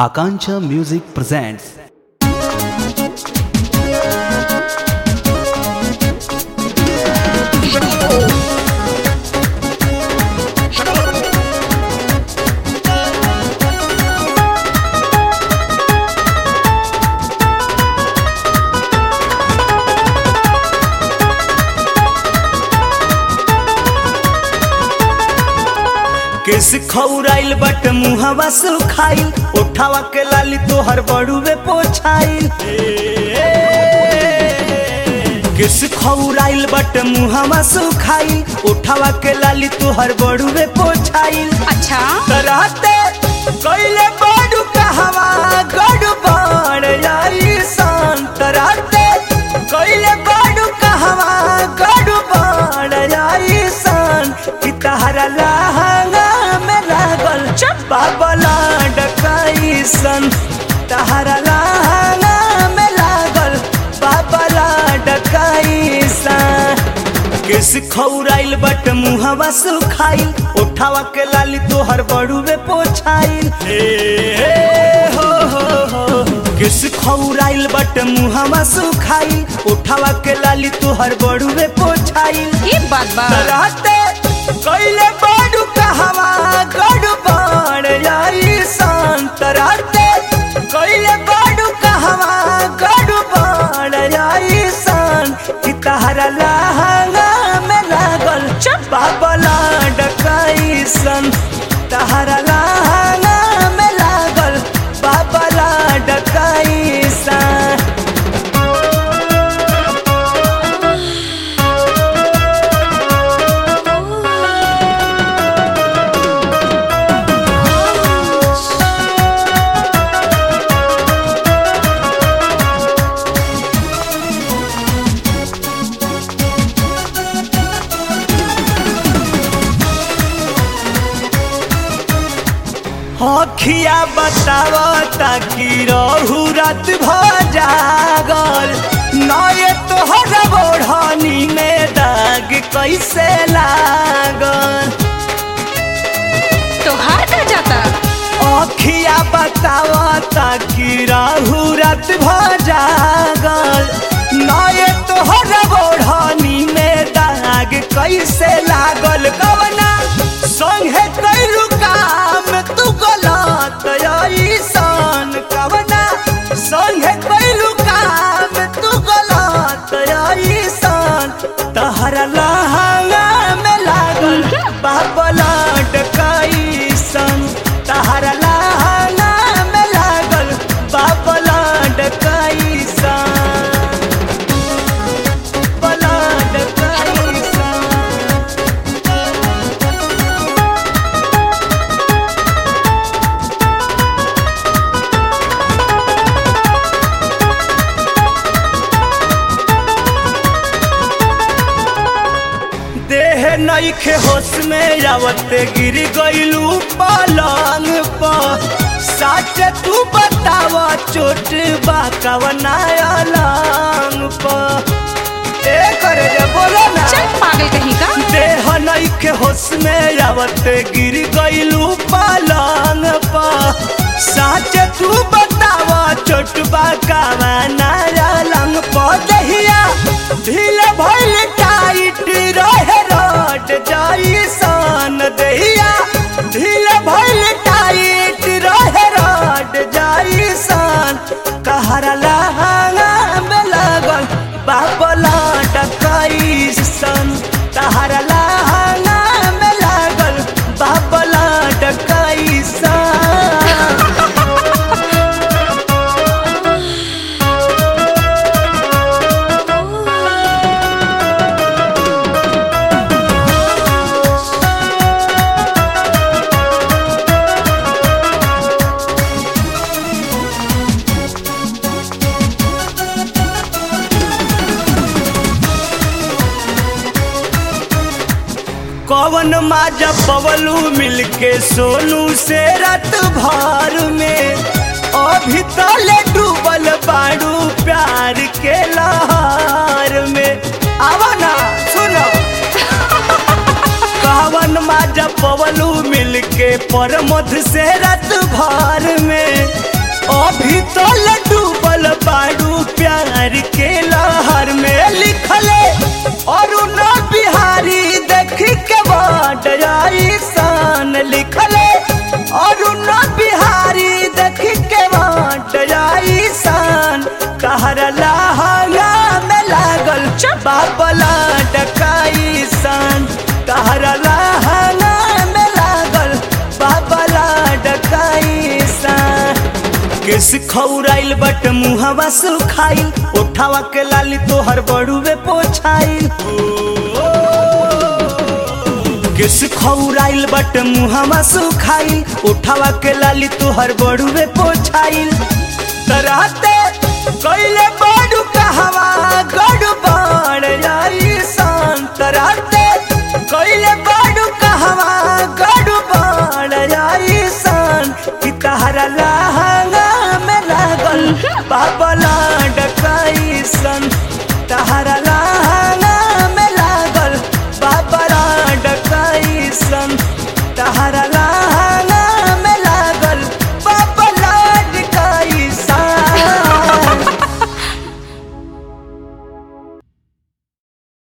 Akancha Music presents केस खौराइल बट मुहवा सुखाइल उठावा के लाली तोहर बड़ुए पोछाइल केस खौराइल बट मुहवा सुखाइल उठावा के लाली तोहर बड़ुए पोछाइल अच्छा रहते कैले बड़ू कहवा गड़ू बड़ जाई संत रहते कैले बड़ू कहवा गड़ू बड़ जाई सन कि तहरा लहंगा में लागल बाबला डकाई सन तहरा लहंगा में लागल बाबला डकाई सन केस खौराइल बट मुहवा सुखाइल उठावा के लाली तोहर बड़ुए पोछाइल हे, हे, हो, हो, हो। केस खौराइल बट मुहवा सुखाइल उठावा के लाली तोहर बड़ुए पोछाइल ये बात बा रहते कैले बड़ू कहवा गड़ू बड़ जाई संत रहते कैले बड़ू कहवा गड़ू बड़ जाई सन कि तहरा लहंगा में लागल बाबला डकाई सन तहरा लहंगा में लागल बाबला डकाई सन अखिया बताव ताकि रहू रात भ जागल नए तोहर बोढ़नी में दाग कैसे लागल तोहार का जाता अखिया बताव ताकि रहू रात भ जागल नए तोहर बोढ़नी में दाग कैसे लागल कवना संगे कैलू काम तू गलत ऐसन कवना संगे कैलू काम तू गलत ऐसन तहरा लहंगा में लागल बाबला डकाईसन तहरा लहंगा में लागल बाबला डकाईसन बाबला डकाईसन देह नईखे होश में आवते गिर गइलू पलंग पर सच तू बताव चोट बा कवना अलंग पर ए करे जे बोलो ना चल पागल कहीं का देह नईखे होश में आवते गिर गइलू पलंग पर सच तू बताव चोट बा कवना अलंग पर दहिया ढील भइल टाइट रहे रोड जाइसन दहिया ढील भइल टाइट रहे रोड जाइसन कहरा लहंगा में लागल बाबला डकाइसन तहरा लहंगा में लागल बाबला डकाइसन कवन माजा पवलू मिलके सोनू से रात भर में अभी तले डूबल बाड़ू प्यार के लहर में आवा ना सुनो कहवन माजा पवलू मिलके पर मध से रात भर में केस खौराइल बट मुहवा सुखाइल ओठावा के लाली तोहर बड़ुए पोछाइल केस खौराइल बट मुहवा सुखाइल ओठावा के लाली तोहर बड़ुए पोछाइल तराते कइले बड़ू कहवा गड़ू बाण जाई सान तराते कइले बड़ू कहवा गड़ू बाण जाई सान कि तहरा लहंगा में लागल बाबला डकाई सन